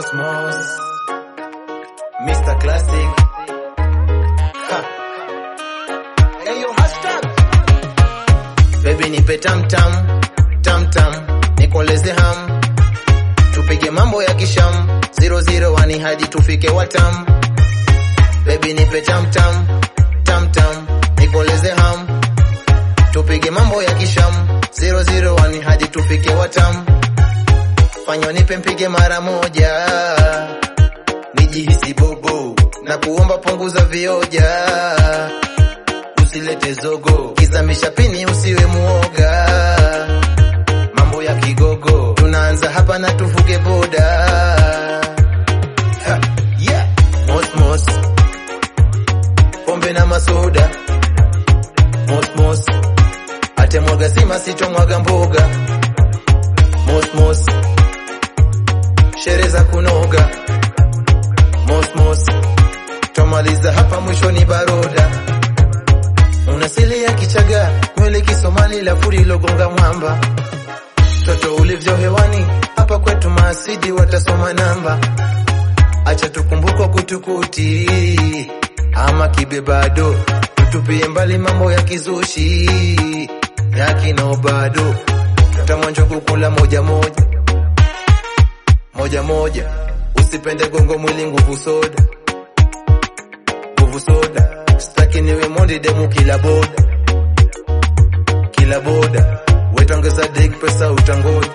Mosmos Mr. Classic ha. Ayo, hashtag. Baby nipe tam tam tam tam nikoleze ham tupige mambo ya kisham 001 hadi tufike watam Baby nipe tam tam tam tam nikoleze ham tupige mambo ya kisham 001 hadi tufike watam fanya nipe mpige mara moja nijihisi bobo na kuomba punguza vioja usilete zogo kizamisha pini usiwe muoga mambo ya kigogo tunaanza hapa na tuvuke boda ha, yeah. mosmos pombe na masoda mosmos atemwaga sima sitomwaga mboga mosmos shere za kunoga mosmos twamaliza hapa mwishoni baroda unasili ya kichaga nywele kisomali la furi logonga mwamba toto ulivyo hewani hapa kwetu maasidi watasoma namba acha tukumbukwa kutukuti ama kibe bado tutupie mbali mambo ya kizushi ya kino bado tamwanjo kukula moja moja moja moja usipende gongo mwili nguvu soda nguvu soda staki niwe mondi demu kila boda kila boda wetongeza dik pesa utangoja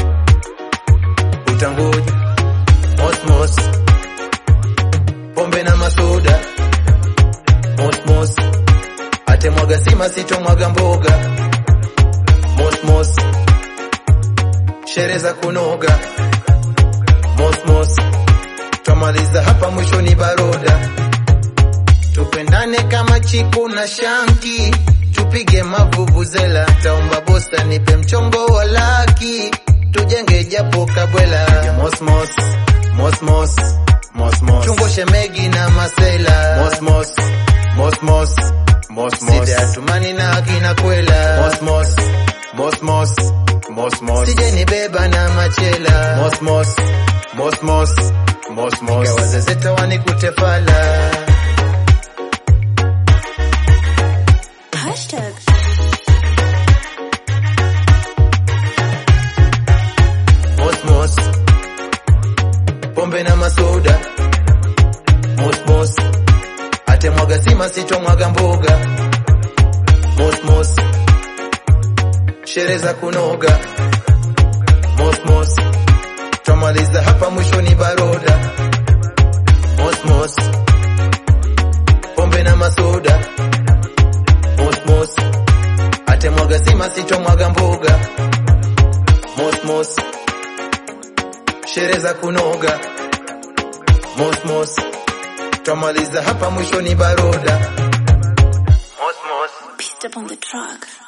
utangoja mosmos pombe na masoda mosmos atemwaga sima sitomwaga mboga mosmos shere za kunoga mosmos twamaliza hapa mwishoni baroda tupendane kama chiku na shanki tupige mavuvuzela taomba bosta nipe mchongo wa laki tujenge japo kabwela ya mosmos mosmos mosmos chungo shemegi na masela mosmos mosmos mosmos side atumani na akina kwela mosmos mosmos mosmos sije nibeba na machela mosmos mosmos mosmos ikawazezeta wanikutefala Hashtag. mosmos pombe na masoda mosmos atemwaga sima sitomwaga mboga mosmos shere za kunoga mosmos twamaliza hapa mwishoni baroda mosmos pombe na masoda mosmos atemwaga sima sitomwaga mboga mosmos shere za kunoga mosmos twamaliza hapa mwishoni baroda mosmos Beat up on the track.